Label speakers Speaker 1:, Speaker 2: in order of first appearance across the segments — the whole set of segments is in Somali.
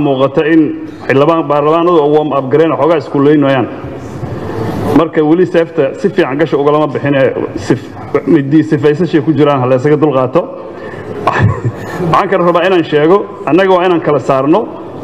Speaker 1: muuqata in xildhibaan baarlamaanadu warm up gareyn xoogaa iskuuleynayaan marka weli seefta si fiican gasha ugalama bixin ee midii sifaysashay ku jiraan ha laysaga dulqaato waxaan kale rabaa inaan sheego annaga waa inaan kala saarno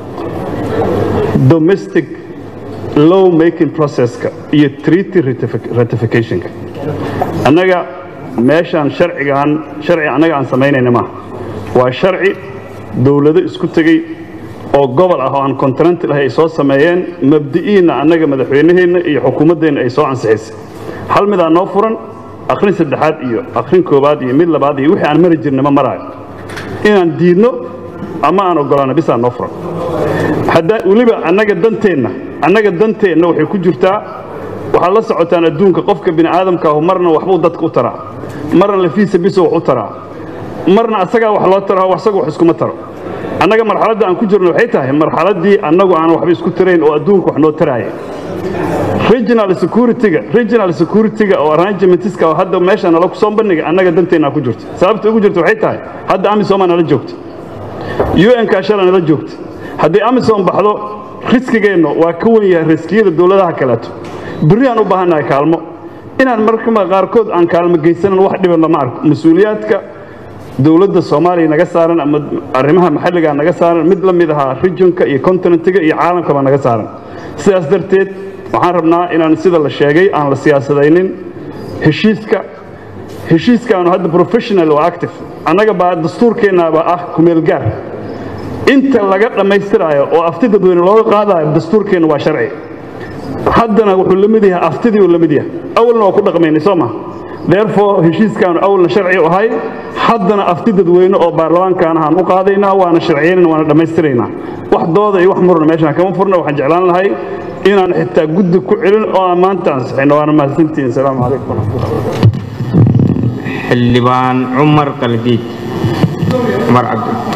Speaker 1: domestic law making processka iyo treaty ratificationka annaga meeshaan sharcigaan sharci annaga aan samaynayna maaha waa sharci dowlado isku tegey oo gobol ah oo aan kontinent lahay ay soo sameeyeen mabdi'iinna annaga madaxweynaheenna iyo xukuumaddeenna ay soo ansixisay hal midaa noo furan akhrin saddexaad iyo akhrin koowaad iyo mid labaad iyo wixii aan mari jirna ma maraayo inaan diidno ama aan oggolaano bisaa noo furan haddaa weliba annaga danteenna annaga danteenna waxay ku jirtaa waxaad la socotaan adduunka qofka bini aadamkaahu marna waxbuu dadka u taraa marna lafiisa biso wax u taraa marna asagaa wax loo taro asaga wax iskuma taro annaga marxaladda aan ku jirno waxay tahay marxaladdii annagu aan waxba isku tarayn oo adduunka wax noo taraaya regional security-ga regional security-ga oo arrangementska oo hadda meesha nala kusoo bandhiga annaga danteennaa ku jirto sababta ugu jirta waxay tahay hadda amisom nala joogta un-ka shala nala joogta haddii amisom baxdo riskigeennu waa ka wen yahay riskiyada dowladaha kaleeto berri aan u baahannahay kaalmo inaan markama qaarkood aan kaalmo geysanan wax dhiban lama arko mas-uuliyaadka dowladda soomaaliya naga saaran ama arrimaha maxalligaa naga saaran mid la mid ahaa regionka iyo continentiga iyo caalamkaba naga saaran sidaas darteed waxaan rabnaa inaan sida la sheegay aan la siyaasadaynin heshiiska heshiiskaanu hadda professional oo active annaga baa dastuurkeennaaba ah kumeel gaar inta laga dhammaystiraayo oo afti dadweyne looga qaadayo dastuurkeenna waa sharci haddana wuxuu la mid yahay aftidii uu la mid yahay awalna waa ku dhaqmaynay soo ma therefore heshiiskaanu awalna sharci u ahay haddana afti dadweyne oo baarlamaankaana aan u qaadaynaa waana sharciyeynana waana dhammaystiraynaa wax dooda iyo wax murna meeshaan kama furna waxaan jeclaan lahay inaan xitaa guddi ku celin oo aan maanta ansixino waana mahadsantihiin asalaamu calaykum waraxmatullahi
Speaker 2: xildhibaan cumar qaldiid cumar cabdi